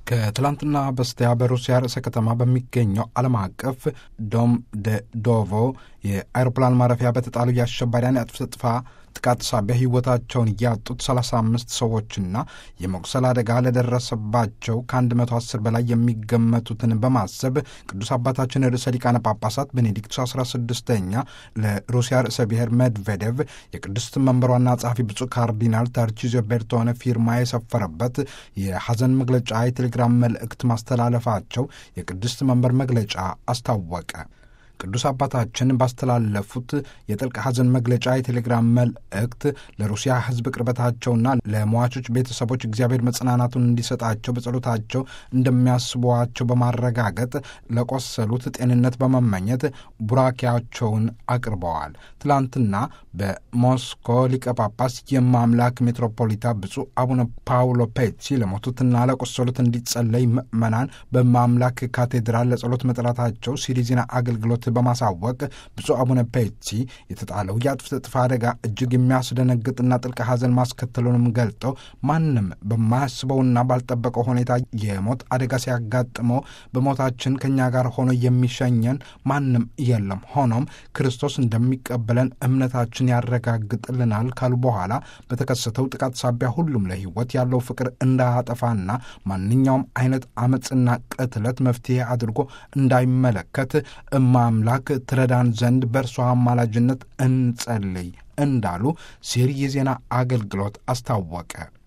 ከትላንትና በስቲያ በሩሲያ ርዕሰ ከተማ በሚገኘው ዓለም አቀፍ ዶም ደ ዶቮ የአይሮፕላን ማረፊያ በተጣሉ የአሸባሪያን የአጥፍቶ ጠፊ ጥቃት ሳቢያ ሕይወታቸውን ያጡት 35 ሰዎችና የመቁሰል አደጋ ለደረሰባቸው ከ110 በላይ የሚገመቱትን በማሰብ ቅዱስ አባታችን ርዕሰ ሊቃነ ጳጳሳት ቤኔዲክቱ 16ኛ ለሩሲያ ርዕሰ ብሔር ሜድቬዴቭ የቅድስት መንበሯና ጸሐፊ ብፁዕ ካርዲናል ተርቺዞ ቤርቶነ ፊርማ የሰፈረበት የሐዘን መግለጫ የቴሌግራም መልእክት ማስተላለፋቸው የቅድስት መንበር መግለጫ አስታወቀ። ቅዱስ አባታችን ባስተላለፉት የጥልቅ ሐዘን መግለጫ የቴሌግራም መልእክት ለሩሲያ ሕዝብ ቅርበታቸውና ለሟቾች ቤተሰቦች እግዚአብሔር መጽናናቱን እንዲሰጣቸው በጸሎታቸው እንደሚያስቧቸው በማረጋገጥ ለቆሰሉት ጤንነት በመመኘት ቡራኪያቸውን አቅርበዋል። ትላንትና በሞስኮ ሊቀ ጳጳስ የማምላክ ሜትሮፖሊታ ብፁዕ አቡነ ፓውሎ ፔቺ ለሞቱትና ለቆሰሉት እንዲጸለይ ምዕመናን በማምላክ ካቴድራል ለጸሎት መጥራታቸው ሲሪ ዜና አገልግሎት በማሳወቅ ብፁዕ አቡነ ፔቺ የተጣለው የአጥፍቶ ጠፊ አደጋ እጅግ የሚያስደነግጥና ጥልቅ ሐዘን ማስከተሉንም ገልጠው ማንም በማያስበውና ባልጠበቀው ሁኔታ የሞት አደጋ ሲያጋጥመው በሞታችን ከእኛ ጋር ሆኖ የሚሸኘን ማንም የለም። ሆኖም ክርስቶስ እንደሚቀበለን እምነታችን ያረጋግጥልናል ካሉ በኋላ በተከሰተው ጥቃት ሳቢያ ሁሉም ለሕይወት ያለው ፍቅር እንዳያጠፋና ማንኛውም አይነት አመፅና ቅትለት መፍትሄ አድርጎ እንዳይመለከት እማ አምላክ ትረዳን ዘንድ በእርሷ አማላጅነት እንጸልይ እንዳሉ ሲሪ የዜና አገልግሎት አስታወቀ።